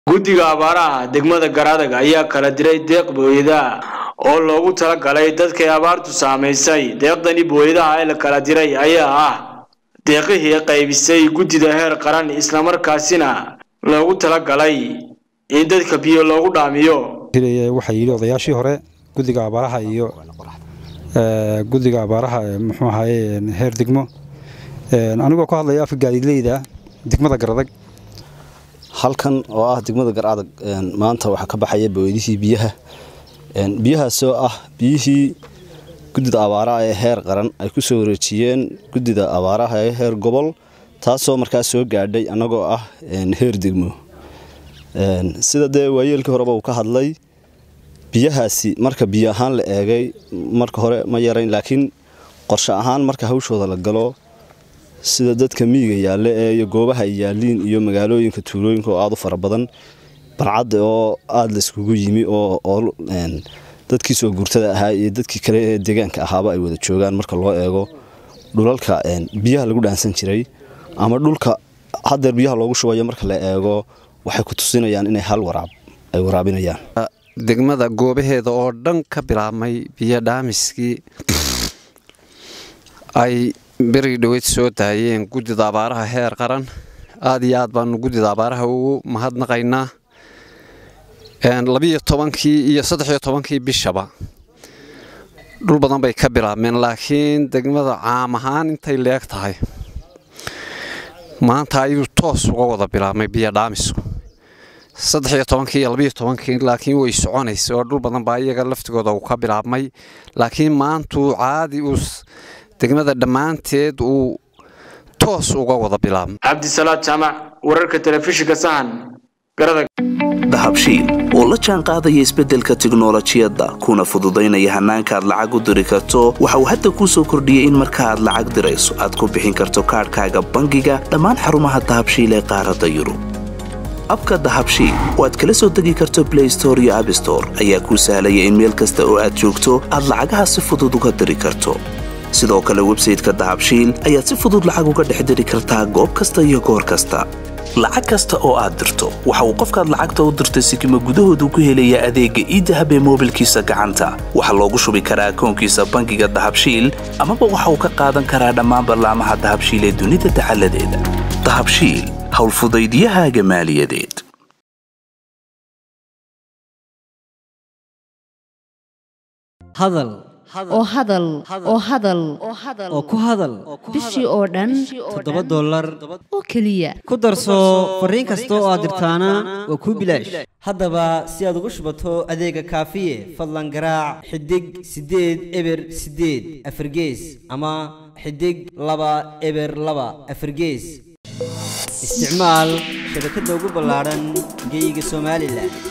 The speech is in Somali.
guddiga abaaraha degmada garadag ayaa kala diray deeq booyada oo loogu talagalay dadkay abaartu saamaysay deeqdani booyadaha ee la kala diray ayaa ah deeqihii qaybisay guddida heer qaran islamarkaasina loogu talagalay in dadka biyo loogu dhaamiyo waxaa yidhi odayaashii hore guddiga abaaraha iyo guddiga abaaraha muxuu ahaye heer degmo anigoo ku hadlaya afka gaadiidleyda degmada garadag halkan oo ah degmada garadag maanta waxaa ka baxaya booydihii biyaha biyahaasoo ah biyihii guddida abaaraha ee heer qaran ay ku soo wareejiyeen guddida abaaraha ee heer gobol taasoo markaas soo gaadhay annagoo ah heer degmo sida dee waayeelkii horeba uu ka hadlay biyahaasi marka biyo ahaan la eegay marka hore ma yarayn laakiin qorshe ahaan marka hawshooda la galo sida dadka miyiga yaalle ee iyo goobaha ay yaaliin iyo magaalooyinka tuulooyinka oo aada u fara badan barcadda oo aada layskugu yimi oo dadkii soo guurtada ahaa iyo dadkii kale ee deegaanka ahaaba ay wada joogaan marka loo eego dhulalka biyaha lagu dhaansan jiray ama dhulka hadeer biyaha loogu shubayo marka la eego waxay ku tusinayaan inay hal waraab ay waraabinayaan degmada goobaheeda oo dhan ka bilaabmay biyo dhaamiskii ay berigi dhoweyd soo daayeen guddida abaaraha heer qaran aad iyo aad baanu guddida abaaraha ugu mahadnaqaynaa labiyo tobankii iyo saddexiyo tobankii bishaba dhul badan bay ka bilaabmeen laakiin degmada caam ahaan intay leeg tahay maanta ayuu toos uga wada bilaabmay biyo dhaamisku saddexiyo tobankii iyo labiyo tobankii laakiin way soconaysa oo dhul badan baa iyaga laftigooda uu ka bilaabmay laakiin maantuu caadi uu degmada dhammaanteed uu toos uga wada bilaabmay cabdisalaad jaamac wararka telefishinka sahan garadag dahabshiil oo la jaan qaadaya isbeddelka tiknolojiyadda kuna fududaynaya hannaanka aad lacag u diri karto waxa uu hadda kuu soo kordhiyey in marka aad lacag dirayso aad ku bixin karto kaadhkaaga bangiga dhammaan xarumaha dahabshiil ee qaaradda yurub abka dahabshiil oo aad kala soo degi karto blay store iyo abstore ayaa kuu sahlaya in meel kasta oo aad joogto aad lacagaha si fudud uga diri karto sidoo kale websayteka dahabshiil ayaad si fudud lacag uga dhex diri kartaa goob kasta iyo goor kasta lacag kasta oo aad dirto waxa uu qofkaad lacagta u dirtay sikima gudahoodu ku helayaa adeegga iidahab ee moobilkiisa gacanta waxaa loogu shubi karaa akoonkiisa bangiga dahabshiil amaba waxa uu ka qaadan karaa dhammaan ballaamaha dahabshiil ee dunida dacaladeeda dahabshiil howlfudaydiyahaaga maaliyadeed hadal oo hadal oo hadal oo ku hadal bishii oo dhan toddoba dollar oo keliya ku darso fariin kasta oo aad dirtaana waa kuu bilaash haddaba si aad ugu shubato adeega kaafiye fadlan garaac xidig siddeed eber siddeed afargees ama xidig laba eber laba afargees isticmaal shabakadda ugu ballaadhan geyga somalilan